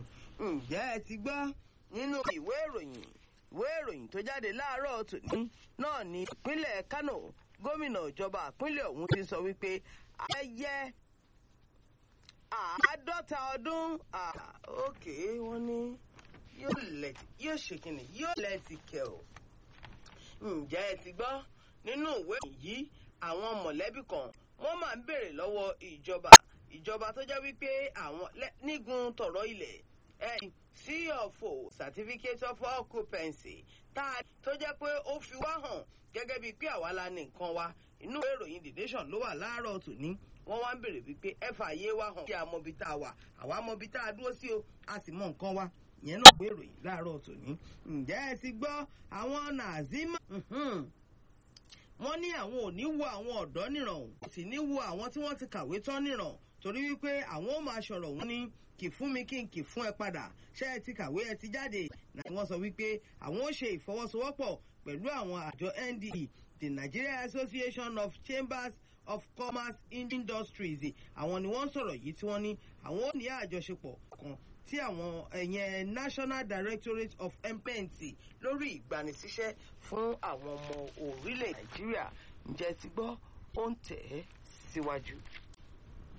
ǹjẹ́ ẹ ti gbọ́ nínú ìwé ìròyìn ìwé ìròyìn tó jáde láàárọ̀ tòní náà ní ìpínlẹ̀ Kánò gómìnà ìjọba ìpínlẹ̀ ọ̀hún ti sọ wípé ayẹyẹ àádọ́ta ọdún òkè wọ́n ní yóò ṣe kìnnì yóò lẹ́ẹ̀tì kẹ̀ ọ́ ǹjẹ́ ẹ ti gbọ́ nínú ìwé yìí àwọn mọ̀lẹ́bí kan wọ́n máa ń béèrè lọ́wọ́ ìjọba ìjọba tó jẹ́ wípé àwọn nígun tọ̀rọ̀ ilẹ̀ ẹ̀ CFO certificate of occupancy tá a tó jẹ́ pé ó fi wá hàn gẹ́gẹ́ bíi pé àwa la ní nǹkan wa inú ìròyìn The Nation ló wà láàárọ̀ tòní wọ́n wá ń béèrè wípé ẹ fààyè wa hàn kí a mọ ibi tá a wà àwa mọ ibi tá a dúró sí o a sì mọ nǹkan wa yẹn náà gbé ìròyìn láàárọ̀ tòní ǹjẹ́ ẹ ti gbọ́ àwọn nàzímà wọ́n ní àwọn ò ní wo àwọn ọ̀dọ́ nìràn kò sì ní wo àwọn tí wọ́n ti kàwé tán nìràn torí wípé àwọn ò máa ṣọ̀rọ̀ wọn ní kì fún mi kí n kì fún ẹ padà ṣé ẹ ti kàwé ẹ ti jáde náà wọ́n sọ wípé àwọn ò ṣe ìfọwọ́sowọ́pọ̀ pẹ̀lú àwọn àjọ NDE the Nigeria Association of Chambers of Commerce Industries àwọn ni wọ́n sọ̀rọ̀ yìí tí wọ́n ní àwọn ò ní àjọṣepọ̀ kan tí àwọn ẹ̀yẹn National Directorate of Employment lórí ìgbanisíṣẹ́ fún àwọn ọmọ orílẹ̀ Nàìjíríà ǹjẹ́ ti gbọ́ ó ń tẹ̀ ẹ́ síwájú.